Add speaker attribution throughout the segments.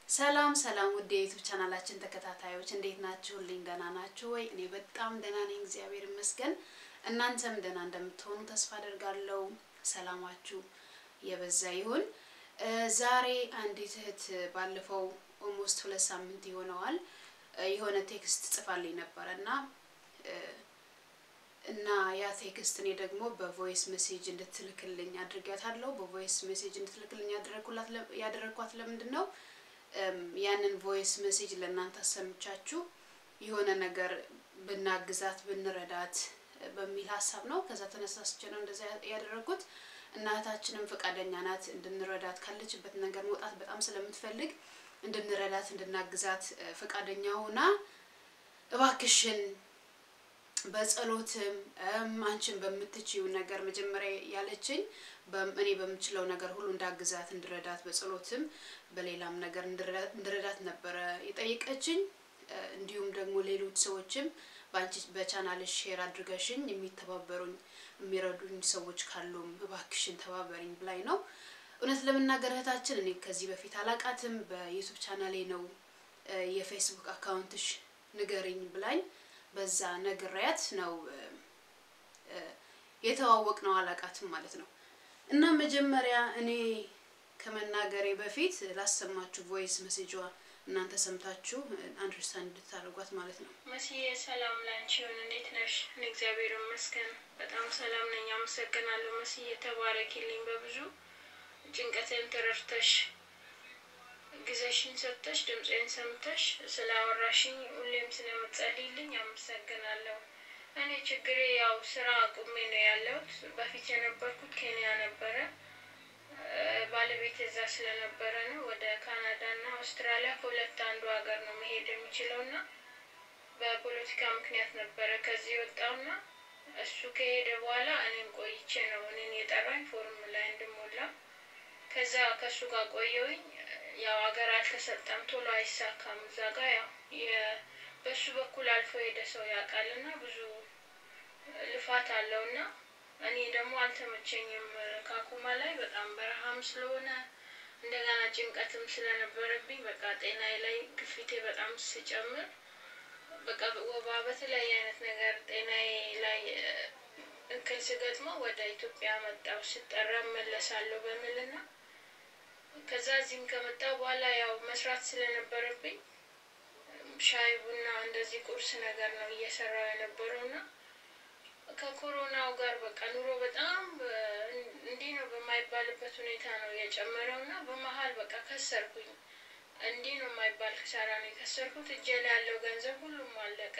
Speaker 1: ሰላም ሰላም ውድ የዩቱብ ቻናላችን ተከታታዮች እንዴት ናችሁልኝ? ደህና ናችሁ ወይ? እኔ በጣም ደህና ነኝ፣ እግዚአብሔር ይመስገን። እናንተም ደህና እንደምትሆኑ ተስፋ አደርጋለሁ። ሰላማችሁ የበዛ ይሁን። ዛሬ አንዲት እህት ባለፈው ኦልሞስት ሁለት ሳምንት ይሆነዋል የሆነ ቴክስት ጽፋልኝ ነበረ እና እና ያ ቴክስት እኔ ደግሞ በቮይስ ሜሴጅ እንድትልክልኝ አድርጊያታለሁ። በቮይስ ሜሴጅ እንድትልክልኝ ያደረግኳት ለምንድን ነው? ያንን ቮይስ ሜሴጅ ለእናንተ አሰምቻችሁ የሆነ ነገር ብናግዛት ብንረዳት በሚል ሀሳብ ነው። ከዛ ተነሳስቼ ነው እንደዛ ያደረግኩት። እናታችንም ፈቃደኛ ናት እንድንረዳት ካለችበት ነገር መውጣት በጣም ስለምትፈልግ እንድንረዳት እንድናግዛት ፈቃደኛ ሆና እባክሽን በጸሎትም አንቺን በምትችይው ነገር መጀመሪያ ያለችኝ እኔ በምችለው ነገር ሁሉ እንዳግዛት እንድረዳት በጸሎትም በሌላም ነገር እንድረዳት ነበረ የጠየቀችኝ። እንዲሁም ደግሞ ሌሎች ሰዎችም በአንቺ በቻናልሽ ሼር አድርገሽኝ የሚተባበሩኝ የሚረዱኝ ሰዎች ካሉም እባክሽን ተባበሪኝ ብላኝ ነው። እውነት ለመናገር እህታችን እኔ ከዚህ በፊት አላቃትም። በዩቱብ ቻናሌ ነው የፌስቡክ አካውንትሽ ንገሪኝ ብላኝ በዛ ነግሬያት ነው የተዋወቅ ነው። አላቃትም ማለት ነው። እና መጀመሪያ እኔ ከመናገሬ በፊት ላሰማችሁ ቮይስ ሜሴጇ እናንተ ሰምታችሁ አንደርስታንድ እንድታደርጓት ማለት ነው።
Speaker 2: መስዬ ሰላም ላንቺ ይሁን። እንዴት ነሽ? እኔ እግዚአብሔር ይመስገን በጣም ሰላም ነኝ። አመሰግናለሁ። መስዬ ተባረኪልኝ። በብዙ ጭንቀቴን ተረድተሽ ጊዜሽን ሰጥተሽ ድምፄን ሰምተሽ ስላወራሽኝ ሁሌም ስለምትጸልይልኝ አመሰግናለሁ። እኔ ችግሬ ያው ስራ አቁሜ ነው ያለሁት። በፊት የነበርኩት ኬንያ ነበረ። ባለቤት እዛ ስለነበረ ነው ወደ ካናዳ እና አውስትራሊያ ከሁለት አንዱ ሀገር ነው መሄድ የሚችለው እና በፖለቲካ ምክንያት ነበረ ከዚህ የወጣውና እሱ ከሄደ በኋላ እኔም ቆይቼ ነው እኔን የጠራኝ ፎርም ላይ እንድሞላ ከዛ ከእሱ ጋር ቆየውኝ። ያው ሀገር አልተሰጠም፣ ቶሎ አይሳካም። እዛ ጋር ያው በእሱ በኩል አልፎ ሄደ ሰው ያውቃል እና ብዙ ልፋት አለው እና እኔ ደግሞ አልተመቸኝም። ካኩማ ላይ በጣም በረሃም ስለሆነ እንደገና ጭንቀትም ስለነበረብኝ በቃ ጤናዬ ላይ ግፊቴ በጣም ስጨምር በቃ ወባ በተለያየ አይነት ነገር ጤናዬ ላይ እክል ስገጥመው ወደ ኢትዮጵያ መጣሁ። ስጠራ እመለሳለሁ በሚልና ከዛ እዚህም ከመጣሁ በኋላ ያው መስራት ስለነበረብኝ ሻይ ቡና እንደዚህ ቁርስ ነገር ነው እየሰራው የነበረውና ከኮሮናው ጋር በቃ ኑሮ በጣም እንዲህ ነው በማይባልበት ሁኔታ ነው የጨመረው እና በመሀል በቃ ከሰርኩኝ። እንዲህ ነው የማይባል ክሳራ ነው የከሰርኩት። እጄ ላይ ያለው ገንዘብ ሁሉም አለቀ።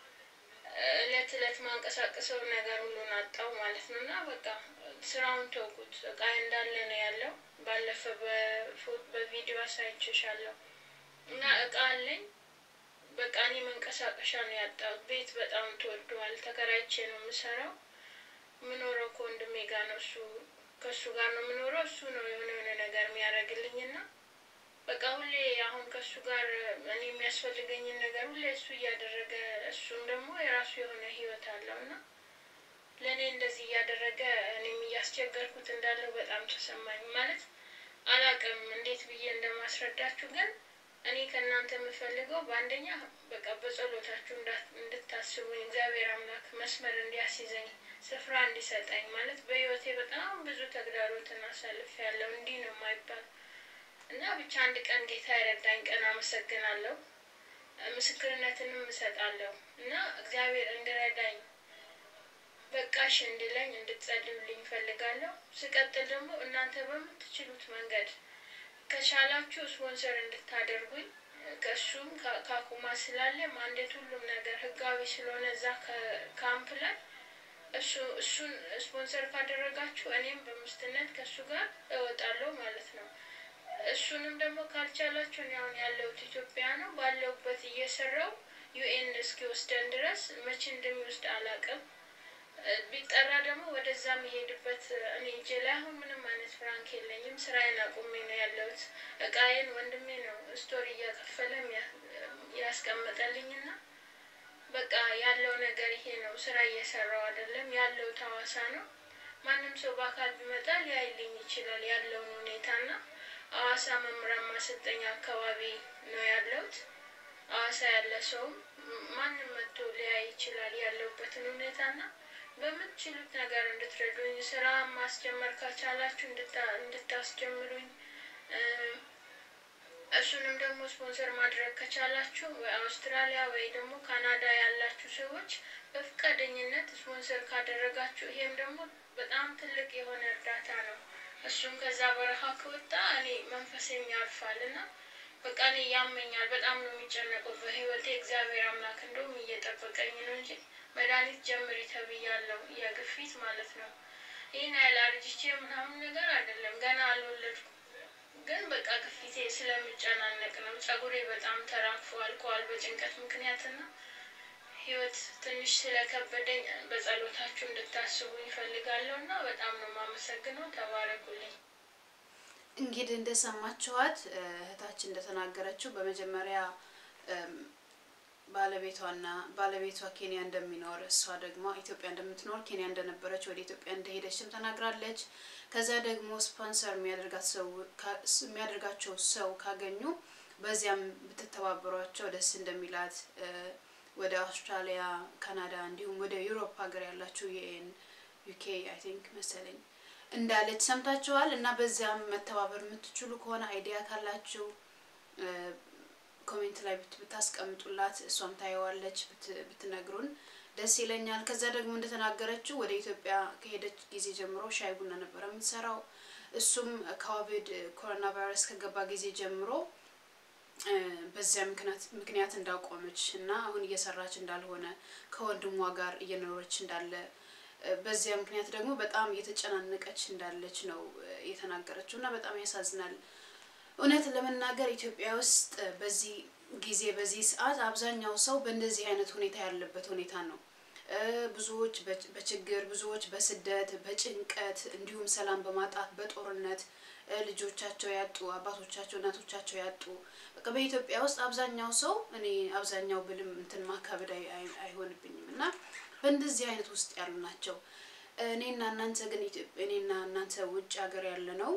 Speaker 2: እለት እለት ማንቀሳቀሰው ነገር ሁሉን አጣው ማለት ነው እና በቃ ስራውን ተውኩት። እቃ እንዳለ ነው ያለው። ባለፈ በቪዲዮ አሳይቼሻለሁ እና እቃ አለኝ በቃ እኔ መንቀሳቀሻ ነው ያጣሁት። ቤት በጣም ተወደዋል። ተከራይቼ ነው የምሰራው። የምኖረው ከወንድሜ ጋር ነው። እሱ ከእሱ ጋር ነው የምኖረው። እሱ ነው የሆነ የሆነ ነገር የሚያደርግልኝ እና በቃ ሁሌ አሁን ከእሱ ጋር እኔ የሚያስፈልገኝን ነገር ሁሌ እሱ እያደረገ እሱም ደግሞ የራሱ የሆነ ህይወት አለው እና ለእኔ እንደዚህ እያደረገ እኔም እያስቸገርኩት እንዳለው በጣም ተሰማኝ። ማለት አላቅም እንዴት ብዬ እንደማስረዳችሁ ግን እኔ ከእናንተ የምፈልገው በአንደኛ በቃ በጸሎታችሁ እንድታስቡኝ እግዚአብሔር አምላክ መስመር እንዲያስይዘኝ ስፍራ እንዲሰጠኝ ማለት በህይወቴ በጣም ብዙ ተግዳሮትን አሳልፍ ያለው እንዲህ ነው የማይባል እና ብቻ አንድ ቀን ጌታ የረዳኝ ቀን አመሰግናለሁ። ምስክርነትንም እሰጣለሁ እና እግዚአብሔር እንድረዳኝ በቃሽ እንድለኝ እንድትጸልዩልኝ እፈልጋለሁ። ስቀጥል ደግሞ እናንተ በምትችሉት መንገድ ከቻላችሁ ስፖንሰር እንድታደርጉኝ ከእሱም ካኩማ ስላለ ማንዴት ሁሉም ነገር ህጋዊ ስለሆነ እዛ ካምፕ ላይ እሱ እሱን ስፖንሰር ካደረጋችሁ እኔም በምስትነት ከእሱ ጋር እወጣለሁ ማለት ነው። እሱንም ደግሞ ካልቻላችሁ እኔ አሁን ያለሁት ኢትዮጵያ ነው። ባለሁበት እየሰራው ዩኤን እስኪወስደን ድረስ መቼ እንደሚወስድ አላውቅም። ቢጠራ ደግሞ ወደዛ የሚሄድበት እኔ እጄ ላይ አሁን ምንም አይነት ፍራንክ የለኝም። ስራዬን አቁሜ ነው ያለሁት። እቃዬን ወንድሜ ነው ስቶሪ እያከፈለ ያስቀመጠልኝና በቃ ያለው ነገር ይሄ ነው። ስራ እየሰራው አይደለም ያለው ታዋሳ ነው። ማንም ሰው በአካል ቢመጣ ሊያይልኝ ይችላል ያለውን ሁኔታና ሐዋሳ መምህራን ማሰልጠኛ አካባቢ ነው ያለሁት። ሐዋሳ ያለ ሰውም ማንም መጥቶ ሊያይ ይችላል ያለሁበትን ሁኔታና በምትችሉት ነገር እንድትረዱኝ ስራ ማስጀመር ካቻላችሁ እንድታስጀምሩኝ እሱንም ደግሞ ስፖንሰር ማድረግ ከቻላችሁ ወይ አውስትራሊያ ወይ ደግሞ ካናዳ ያላችሁ ሰዎች በፈቃደኝነት ስፖንሰር ካደረጋችሁ ይሄም ደግሞ በጣም ትልቅ የሆነ እርዳታ ነው። እሱም ከዛ በረሃ ከወጣ እኔ መንፈሴም ያልፋል እና በቃ እኔ ያመኛል። በጣም ነው የሚጨነቀው በህይወቴ። እግዚአብሔር አምላክ እንደውም እየጠበቀኝ ነው እንጂ መድኃኒት ጀምሪ ተብያለሁ፣ የግፊት ማለት ነው። ይህን ያህል አርጅቼ ምናምን ነገር አይደለም፣ ገና አልወለድኩም። ግን በቃ ግፊቴ ስለምጨናነቅ ነው። ጸጉሬ በጣም ተራግፎ አልቋል በጭንቀት ምክንያትና ህይወት ትንሽ ስለከበደኝ በጸሎታችሁ እንድታስቡ ይፈልጋለሁ እና በጣም ነው የማመሰግነው። ተባረኩልኝ።
Speaker 1: እንግዲህ እንደሰማችኋት እህታችን እንደተናገረችው በመጀመሪያ ባለቤቷና ባለቤቷ ኬንያ እንደሚኖር እሷ ደግሞ ኢትዮጵያ እንደምትኖር ኬንያ እንደነበረች ወደ ኢትዮጵያ እንደሄደችም ተናግራለች። ከዛ ደግሞ ስፖንሰር የሚያደርጋት ሰው የሚያደርጋቸው ሰው ካገኙ በዚያም ብትተባበሯቸው ደስ እንደሚላት ወደ አውስትራሊያ፣ ካናዳ እንዲሁም ወደ ዩሮፕ ሀገር ያላችሁ የኤን ዩኬ አይ ቲንክ መሰለኝ እንዳለች ሰምታችኋል። እና በዚያም መተባበር የምትችሉ ከሆነ አይዲያ ካላችሁ ኮሜንት ላይ ብታስቀምጡላት እሷም ታየዋለች ብትነግሩን ደስ ይለኛል። ከዛ ደግሞ እንደተናገረችው ወደ ኢትዮጵያ ከሄደች ጊዜ ጀምሮ ሻይ ቡና ነበረ የምትሰራው። እሱም ኮቪድ ኮሮና ቫይረስ ከገባ ጊዜ ጀምሮ በዚያ ምክንያት እንዳቆመች እና አሁን እየሰራች እንዳልሆነ ከወንድሟ ጋር እየኖረች እንዳለ በዚያ ምክንያት ደግሞ በጣም እየተጨናነቀች እንዳለች ነው የተናገረችው እና በጣም ያሳዝናል። እውነት ለመናገር ኢትዮጵያ ውስጥ በዚህ ጊዜ በዚህ ሰዓት አብዛኛው ሰው በእንደዚህ አይነት ሁኔታ ያለበት ሁኔታ ነው። ብዙዎች በችግር ብዙዎች በስደት በጭንቀት እንዲሁም ሰላም በማጣት በጦርነት ልጆቻቸው ያጡ አባቶቻቸው እናቶቻቸው ያጡ በቃ በኢትዮጵያ ውስጥ አብዛኛው ሰው እኔ አብዛኛው ብልም እንትን ማካበድ አይሆንብኝም እና በእንደዚህ አይነት ውስጥ ያሉ ናቸው። እኔና እናንተ ግን እኔና እናንተ ውጭ ሀገር ያለ ነው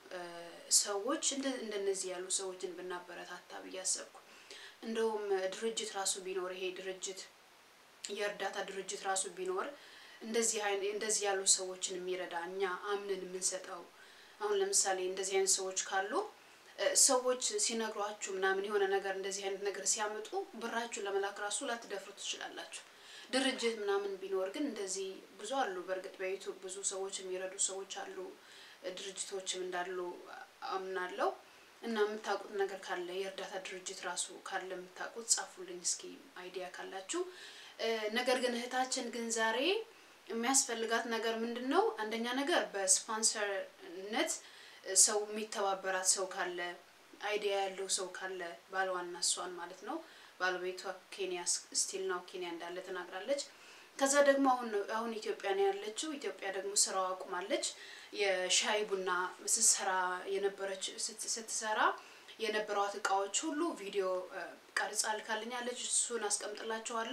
Speaker 1: ሰዎች እንደነዚህ ያሉ ሰዎችን ብናበረታታ ብዬ አሰብኩ። እንደውም ድርጅት ራሱ ቢኖር ይሄ ድርጅት የእርዳታ ድርጅት ራሱ ቢኖር እንደዚህ እንደዚህ ያሉ ሰዎችን የሚረዳ እኛ አምነን የምንሰጠው አሁን ለምሳሌ እንደዚህ አይነት ሰዎች ካሉ ሰዎች ሲነግሯችሁ ምናምን የሆነ ነገር እንደዚህ አይነት ነገር ሲያመጡ ብራችሁን ለመላክ ራሱ ላትደፍሩ ትችላላችሁ። ድርጅት ምናምን ቢኖር ግን እንደዚህ ብዙ አሉ። በእርግጥ በዩቱብ ብዙ ሰዎች የሚረዱ ሰዎች አሉ፣ ድርጅቶችም እንዳሉ አምናለሁ። እና የምታውቁት ነገር ካለ የእርዳታ ድርጅት ራሱ ካለ የምታውቁት ጻፉልኝ እስኪ አይዲያ ካላችሁ። ነገር ግን እህታችን ግን ዛሬ የሚያስፈልጋት ነገር ምንድን ነው? አንደኛ ነገር በስፖንሰርነት ሰው የሚተባበራት ሰው ካለ አይዲያ ያለው ሰው ካለ ባልዋና እሷን ማለት ነው። ባለቤቷ ኬንያ ስቲል ነው ኬንያ እንዳለ ተናግራለች። ከዛ ደግሞ አሁን አሁን ኢትዮጵያ ነው ያለችው። ኢትዮጵያ ደግሞ ስራዋ አቁማለች። የሻይ ቡና ስትሰራ የነበረች ስትሰራ የነበሯት እቃዎች ሁሉ ቪዲዮ ቀርጻ ልካልኛለች። እሱን አስቀምጥላችኋለሁ።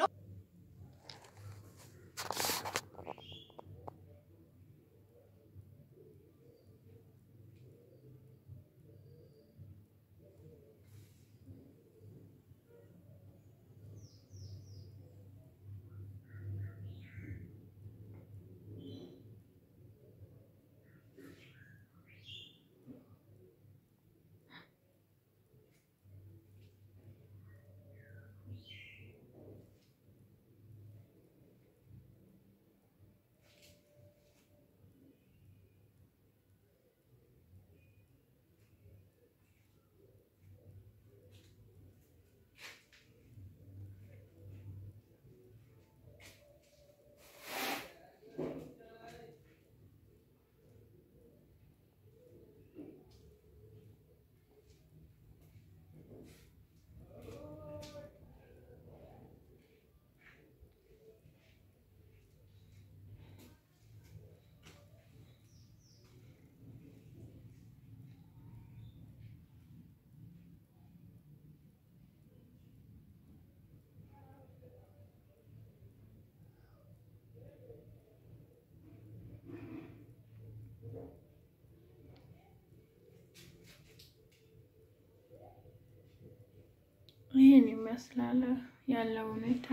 Speaker 2: ይህን ይመስላል ያለው ሁኔታ።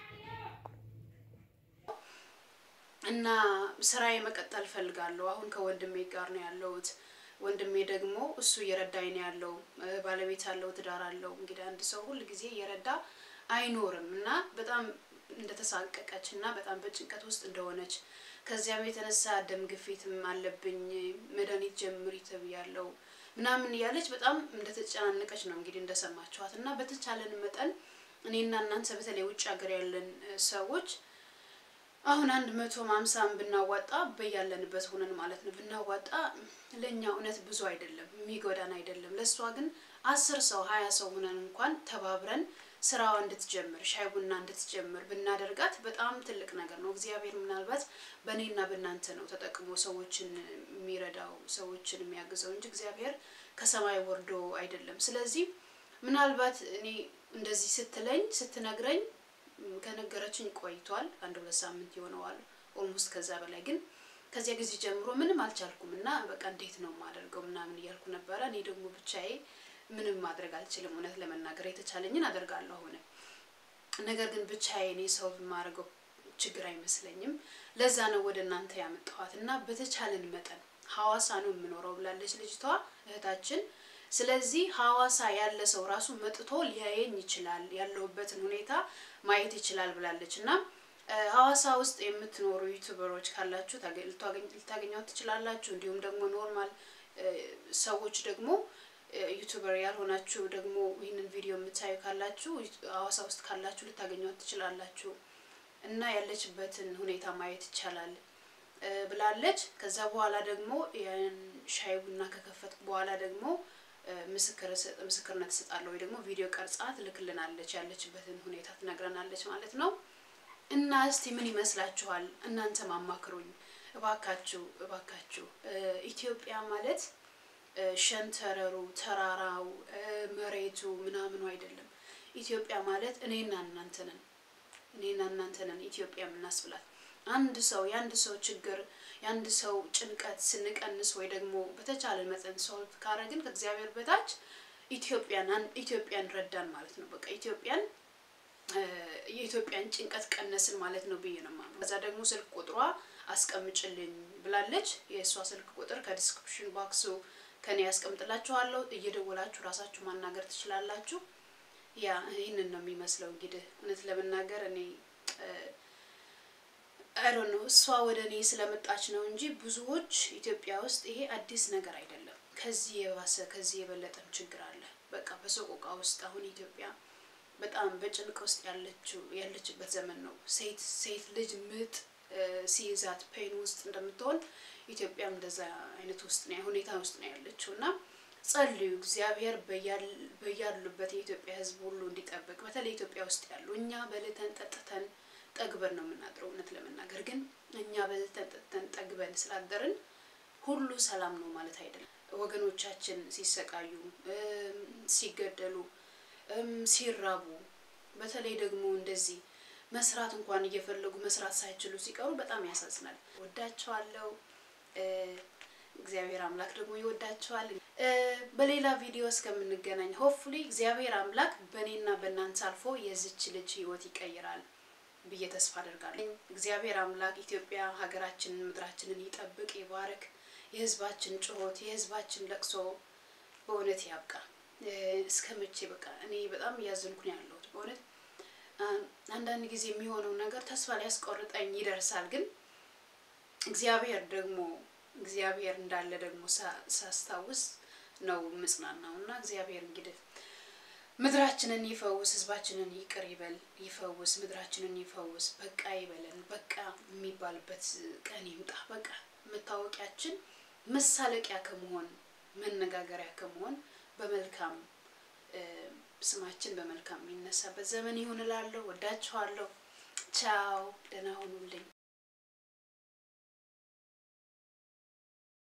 Speaker 1: እና ስራዬ መቀጠል ፈልጋለሁ። አሁን ከወንድሜ ጋር ነው ያለሁት። ወንድሜ ደግሞ እሱ እየረዳኝ ነው ያለው። ባለቤት አለው፣ ትዳር አለው። እንግዲህ አንድ ሰው ሁል ጊዜ እየረዳ አይኖርም እና በጣም እንደተሳቀቀች እና በጣም በጭንቀት ውስጥ እንደሆነች ከዚያም የተነሳ ደም ግፊትም አለብኝ መድኃኒት ጀምሪ ተብያለሁ ምናምን እያለች በጣም እንደተጨናነቀች ነው እንግዲህ እንደሰማችኋት እና በተቻለን መጠን እኔና እናንተ በተለይ ውጭ ሀገር ያለን ሰዎች አሁን አንድ መቶ ሃምሳን ብናዋጣ በያለንበት ሆነን ማለት ነው ብናዋጣ ለእኛ እውነት ብዙ አይደለም፣ የሚጎዳን አይደለም። ለእሷ ግን አስር ሰው ሀያ ሰው ሆነን እንኳን ተባብረን ስራዋ እንድትጀምር ሻይ ቡና እንድትጀምር ብናደርጋት በጣም ትልቅ ነገር ነው። እግዚአብሔር ምናልባት በእኔና በእናንተ ነው ተጠቅሞ ሰዎችን የሚረዳው ሰዎችን የሚያግዘው እንጂ እግዚአብሔር ከሰማይ ወርዶ አይደለም። ስለዚህ ምናልባት እኔ እንደዚህ ስትለኝ ስትነግረኝ ከነገረችኝ ቆይቷል። አንድ ሁለት ሳምንት ይሆነዋል ኦልሞስት ከዛ በላይ ግን ከዚያ ጊዜ ጀምሮ ምንም አልቻልኩም እና በቃ እንዴት ነው የማደርገው ምናምን እያልኩ ነበረ። እኔ ደግሞ ብቻዬ ምንም ማድረግ አልችልም። እውነት ለመናገር የተቻለኝን አደርጋለሁ አሁን። ነገር ግን ብቻዬ እኔ ሰው የማደርገው ችግር አይመስለኝም። ለዛ ነው ወደ እናንተ ያመጣኋት እና በተቻለን መጠን ሐዋሳ ነው የምኖረው ብላለች ልጅቷ እህታችን። ስለዚህ ሐዋሳ ያለ ሰው ራሱ መጥቶ ሊያየኝ ይችላል፣ ያለሁበትን ሁኔታ ማየት ይችላል ብላለች እና ሐዋሳ ውስጥ የምትኖሩ ዩቱበሮች ካላችሁ ልታገኟት ትችላላችሁ። እንዲሁም ደግሞ ኖርማል ሰዎች ደግሞ ዩቱበር ያልሆናችሁ ደግሞ ይህንን ቪዲዮ የምታዩ ካላችሁ ሐዋሳ ውስጥ ካላችሁ ልታገኟት ትችላላችሁ እና ያለችበትን ሁኔታ ማየት ይቻላል ብላለች። ከዛ በኋላ ደግሞ ሻይ ቡና ከከፈትኩ በኋላ ደግሞ ምስክርነት እሰጣለሁ ወይ ደግሞ ቪዲዮ ቀርጻ ትልክልናለች፣ ያለችበትን ሁኔታ ትነግረናለች ማለት ነው። እና እስቲ ምን ይመስላችኋል? እናንተም አማክሩኝ እባካችሁ እባካችሁ። ኢትዮጵያ ማለት ሸንተረሩ፣ ተራራው፣ መሬቱ ምናምኑ አይደለም። ኢትዮጵያ ማለት እኔና እናንተ ነን። እኔና እናንተ ነን ኢትዮጵያ የምናስብላት። አንድ ሰው የአንድ ሰው ችግር የአንድ ሰው ጭንቀት ስንቀንስ ወይ ደግሞ በተቻለ መጠን ሶልቭ ካረግን ከእግዚአብሔር በታች ኢትዮጵያን ኢትዮጵያን ረዳን ማለት ነው። በቃ ኢትዮጵያን የኢትዮጵያን ጭንቀት ቀነስን ማለት ነው ብዬ ነው የማምነው። ከዛ ደግሞ ስልክ ቁጥሯ አስቀምጭልኝ ብላለች። የእሷ ስልክ ቁጥር ከዲስክሪፕሽን ባክሱ ከኔ ያስቀምጥላችኋለሁ። እየደወላችሁ ራሳችሁ ማናገር ትችላላችሁ። ያ ይህንን ነው የሚመስለው እንግዲህ እውነት ለመናገር እኔ አይዶ ነው እሷ ወደ እኔ ስለመጣች ነው እንጂ ብዙዎች ኢትዮጵያ ውስጥ ይሄ አዲስ ነገር አይደለም። ከዚህ የባሰ ከዚህ የበለጠም ችግር አለ። በቃ በሰቆቃ ውስጥ አሁን ኢትዮጵያ በጣም በጭንቅ ውስጥ ያለችው ያለችበት ዘመን ነው። ሴት ሴት ልጅ ምጥ ሲይዛት ፔን ውስጥ እንደምትሆን ኢትዮጵያም እንደዛ አይነት ውስጥ ነው ሁኔታ ውስጥ ነው ያለችው እና ጸልዩ እግዚአብሔር በያሉበት የኢትዮጵያ ሕዝብ ሁሉ እንዲጠብቅ በተለይ ኢትዮጵያ ውስጥ ያሉ እኛ በልተን ጠጥተን ጠግበን ነው የምናድረው። እውነት ለመናገር ግን እኛ በልተን ጠጥተን ጠግበን ስላደርን ሁሉ ሰላም ነው ማለት አይደለም። ወገኖቻችን ሲሰቃዩ፣ ሲገደሉ፣ ሲራቡ በተለይ ደግሞ እንደዚህ መስራት እንኳን እየፈለጉ መስራት ሳይችሉ ሲቀሩ በጣም ያሳዝናል። ወዳቸዋለሁ። እግዚአብሔር አምላክ ደግሞ ይወዳቸዋል። በሌላ ቪዲዮ እስከምንገናኝ ሆፕፉሊ እግዚአብሔር አምላክ በእኔና በእናንተ አልፎ የዚች ልጅ ህይወት ይቀይራል ብዬ ተስፋ አደርጋለሁ። እግዚአብሔር አምላክ ኢትዮጵያ ሀገራችንን፣ ምድራችንን ይጠብቅ፣ ይባርክ። የህዝባችን ጩኸት፣ የህዝባችን ለቅሶ በእውነት ያብቃ። እስከ መቼ በቃ እኔ በጣም እያዘንኩ ነው ያለሁት በእውነት አንዳንድ ጊዜ የሚሆነው ነገር ተስፋ ሊያስቆርጠኝ ይደርሳል። ግን እግዚአብሔር ደግሞ እግዚአብሔር እንዳለ ደግሞ ሳስታውስ ነው ምጽናናው እና እግዚአብሔር እንግዲህ ምድራችንን ይፈውስ፣ ህዝባችንን ይቅር ይበል፣ ይፈውስ፣ ምድራችንን ይፈውስ። በቃ ይበለን። በቃ የሚባልበት ቀን ይምጣ። በቃ መታወቂያችን መሳለቂያ ከመሆን መነጋገሪያ ከመሆን በመልካም ስማችን በመልካም የሚነሳበት ዘመን ይሁን እላለሁ። ወዳችኋለሁ። ቻው፣ ደህና ሁኑልኝ።